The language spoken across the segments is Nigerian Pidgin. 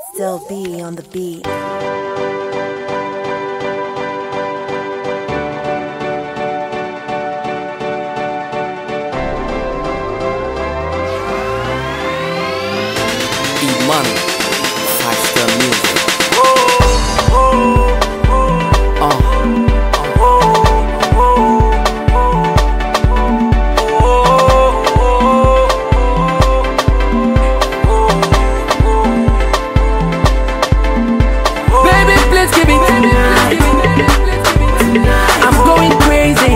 Still be on the beat. E-Money, Five Star Music. Uh, Baby, please give it. I'm going crazy.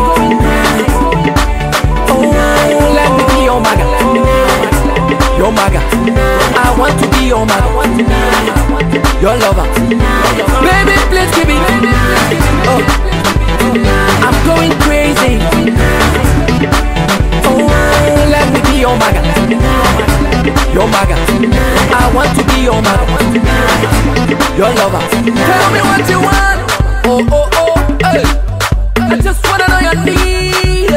Oh, let me be your maga. Your maga. I want to be your maga. Your lover. Baby, please give it. Oh, I'm going crazy. Oh, let me be your maga. Your maga. I want to be your maga your lover. Tell me what you want. Oh, oh, oh, hey. I just wanna know your need.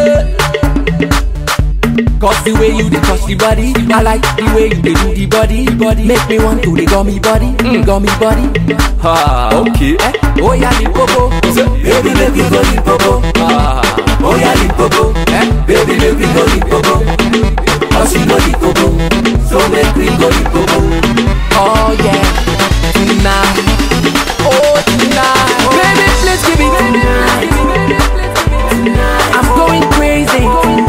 Cause the way you dey touch the body, I like the way you dey do the body. body. Make me want to the gummy body, mm. gummy body. ha, okay. Eh? Oh yeah, Limpopo. Baby, make me go Limpopo. Ah, Oh yeah, Limpopo. Eh? Baby, make me go Limpopo. Oh, she go Limpopo. So make me go Limpopo. Oh yeah, tonight. Oh tonight. Baby, please give it. I'm going crazy.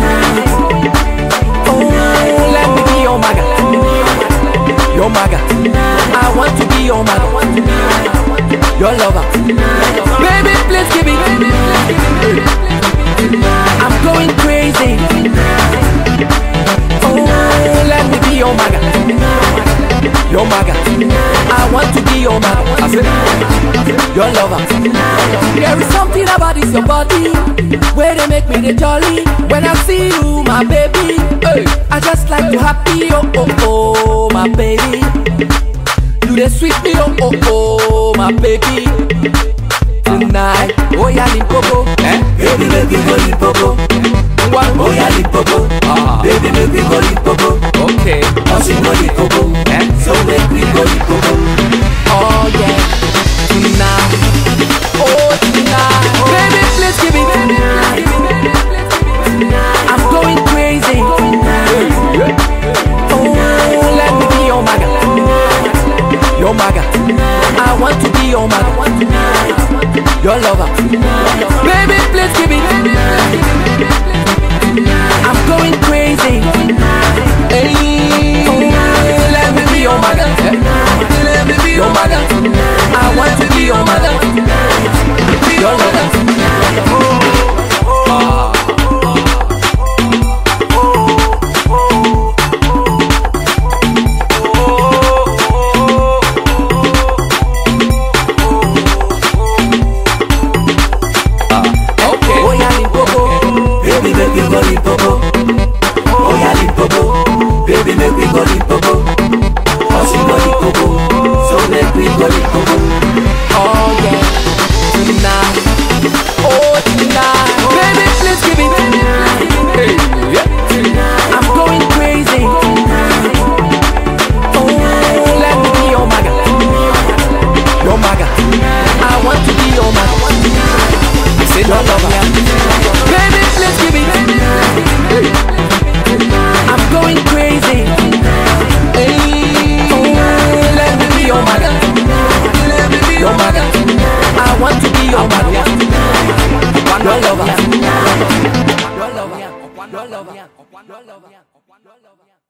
Oh, let me be your maga. Your maga. I want to be your maga. Your lover. Baby, please give it. I'm going crazy. Oh, let me be your maga. Your maga. I want to be your maga. I said, your lover. There is something about this your body where they make me the jolly. When I see you, my baby, hey, I just like to happy. Oh oh oh, my baby. You the sweet me, oh oh oh, my baby. Tonight, oh yeah, Limpopo, eh? Baby, make me go Limpopo. Oh yeah, Limpopo, ah, baby, make me go Limpopo. okay. Oh, she go Limpopo, Eh? so make me go Limpopo. Oh yeah, tonight, oh tonight, baby, please give it. I'm going crazy. Oh, let me be your maga, your maga. I want to be your maga, your lover. Baby, please give it. I'm going crazy. Hey, oh, let me be your maga, let me be your maga. I want to be your maga, your lover. Okay. Oh yeah, Limpopo, baby make me go Limpopo. Oh yeah, Limpopo, baby make me go Limpopo. Oh she go Limpopo, so make me go Limpopo. Oh yeah, tonight, oh tonight, baby please give it. Hey, yeah. I'm going crazy. Oh, let me be your maga, your maga. I want to be your maga. Say Your no lover. Baby, please give it. I'm going crazy. Hey, oh, let me be your maga. Your maga. I want to be your maga. Your lover. Your lover. Your lover. Your lover.